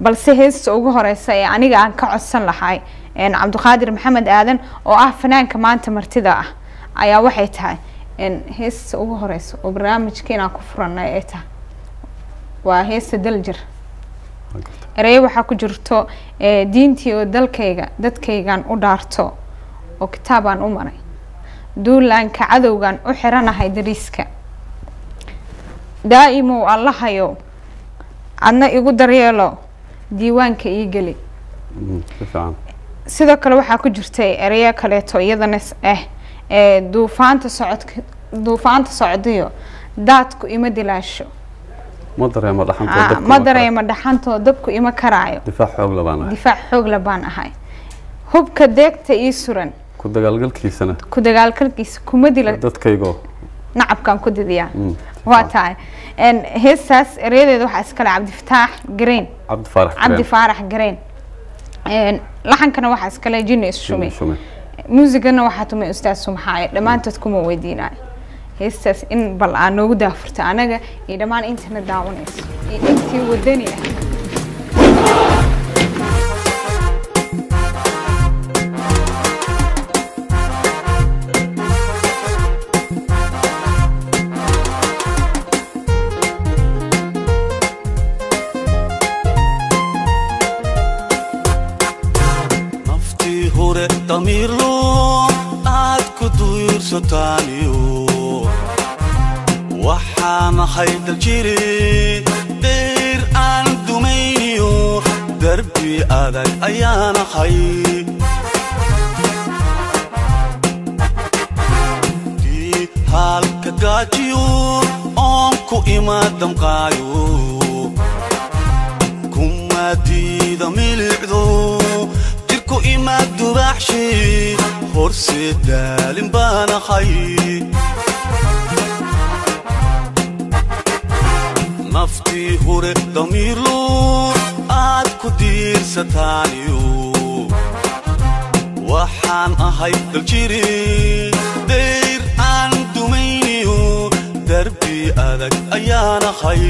balse heesta ugu horeysa ee aniga aan ka codsan lahay een, cabdiqaadir maxamed aadan oo ah fanaanka maanta martida ah ayaa waxay tahay een, heesta ugu horeysa oo barnaamijka inaan ku furanay ay tahay waa heesta daljir ereyo waxaa ku jirto ee, diintii oo dalkayga dadkaygan u dhaarto oo kitaabaan u maray duulaanka cadowgan u xiranahay dariiska daa'imow allahayow adna igu daryeelo diiwaanka ii geli Mm, si fiican sidoo kale waxaa ku jirtay ereyo kaleeto iyadana s- ah ee duufaanta socodka duufaanta socdiyo daadku ima dilaasho ma dareemo dhaxanta Ah, dabka ma kara. dareemo dhaxantoo dabku ima karaayo difaac xoog labaan ah difaac xoogla baan ahay hubka deegta ii suran ku dagaalgalkiisana ku dagaalgalkiisa kuma dila dadkaygoo nacabkaan ku didiyaa Mm, waa tahay En, heestaas ereyadeeda waxaa iskale cabdifataax gareen cabdi faarax cabdi faarax gareen En, laxankana waxaa iskale jini ishume shume muusigana waxaa tumay ustaad sumxaaye dhammaantood kuma weydiinayo heestaas in bal aa noogu daafurta anaga iyo dhammaan intana daawanayso iyo intii wadani ah naftii hore damiirlo aad ku duursotaaniyo waxaan ahay daljiri dheyr aan dumayniyo darbi adag ayaan ahay dii haalka gaajiyo oon ku ima damqaayo kuma diida milicdo jirku ima dubaxshi horse daalin baan ahay naftii hore damiirlo aad ku diirsataaniyo waxaan ahay daljiri dayr aan dumayniyo darbi adag ayaan ahay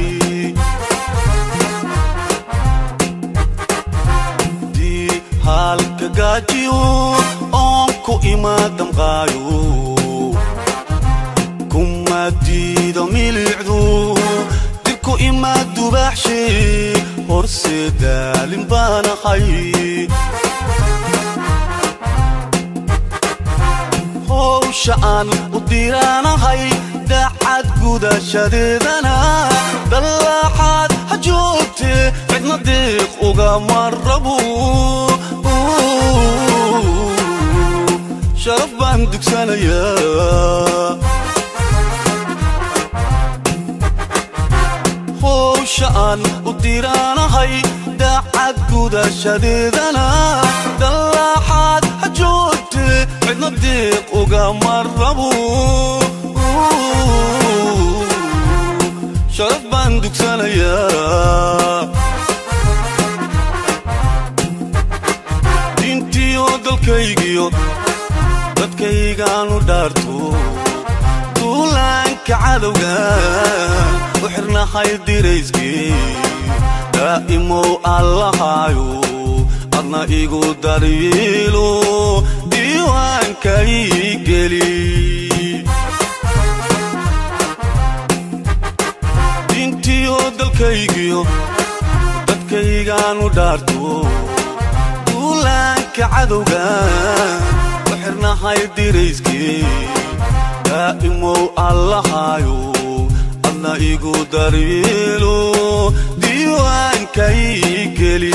dii haalka gaajiyo oon ku ima damqaayo kuma diida milicdu dirku ima dubaxshi horse daalin baan ahay howsha aan u diraanahay dacad gudashadeedana dallaaxaad ha joogte cidna diiq ugama rabo sharaf baan dugsanayaa howsha aan u diraanahay dacad gudashadeedana dallaaxaad ha joogte cidna diiq ugama rabo sharaf baan dugsanayaa diintiyo dalkaygiyo dadkaygaanu dhaarto duulaanka cadowga u xirnahay dirayskii daa'imow allahaayo adna igu daryeelo diiwaanka ii geli diintiyo dalkaygiyo dadkaygaanu dhaarto duulaanka cadowga u xirnahay dirayskii daa'imow allahaayo adna igu daryeelo diiwaanka ii geli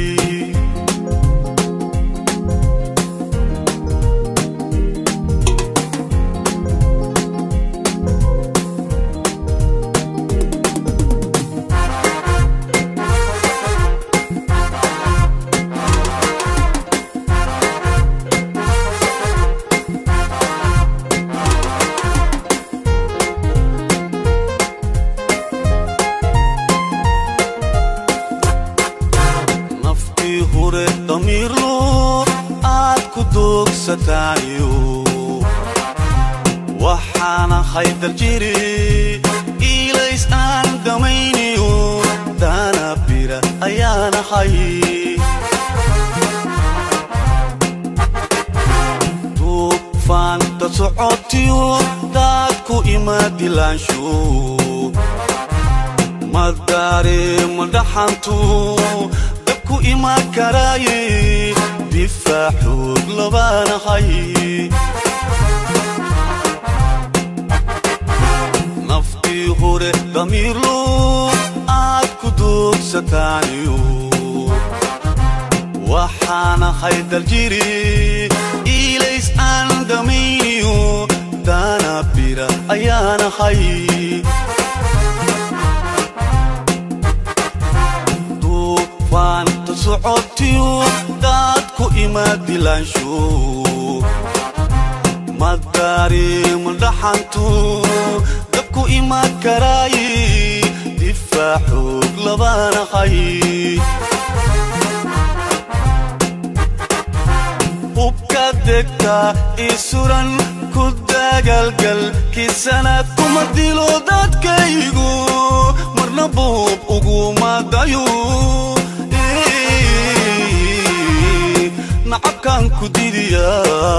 naftii hore damiirlo aad ku doogsataaniyo waxaan ahay daljiri ilays aan damayniyo daana bir bira ayaanahay duufaanta socotiyo daadku imaadilaansho madareema dhaxantu dabku ima karaaye difaac xoog labaanahay naftii hore damiirlo aad ku doogsataaniyo waxaanahay daljiri ilays aan dhamayniyo daana bira ayaanahay duufaanta socotiyo daadku imaadilaansho madareema dhaxantu dabku ima karaaye difaac xoog labaanahay hubka degta isuran ku dagaalgal kisanaad kuma dilo dadkaygu marna buub uguma dayo nacabkaan ku didiya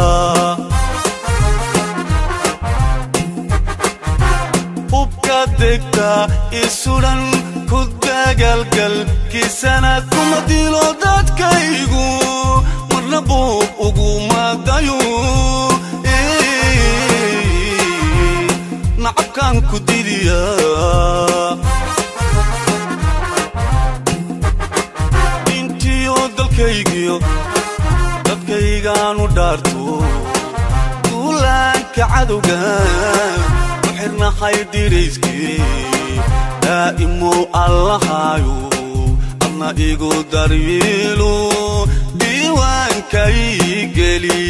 hubka degta isuran ku dagaalgal kisanaad kuma dilo dadkaygu marna buub uguma dayo nacabkaan ku didiya intiyo dalkaygiyo dadkaygaanu dhaarto duulaanka cadowga u xirnahay dirayskii daa'imow allahaayo adna igu daryeelo diiwaankay geli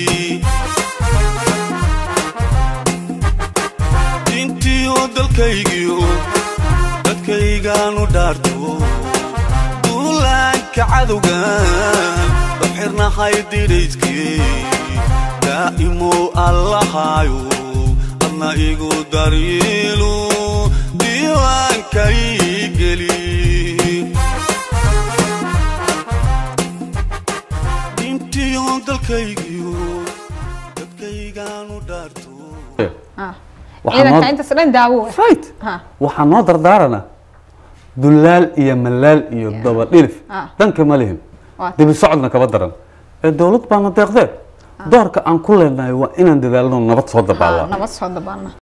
intiyo dalkaygiyo dadkaygaanu dhaarto duulaanka cadowga u xirnahay dirayskii daa'imow allahaayo adna igu daryeelo diiwaankay geli intiyo dalkaygiyo dadkaygaanu dhaarto Ah. Waxaa ciidanka noo- intaas dhan daawo ah. right Ha. waxaa noo dardaarana dullaal iyo malaal iyo Yeah. daba dhilif Ah. dhanka ma lihin Waa- dibi socodna kaba daran ee dowlad baana deeqdee doorka aan ku leenahay waa inaan dadaalno nabad soo Ha, dabaala nabad soo dabaana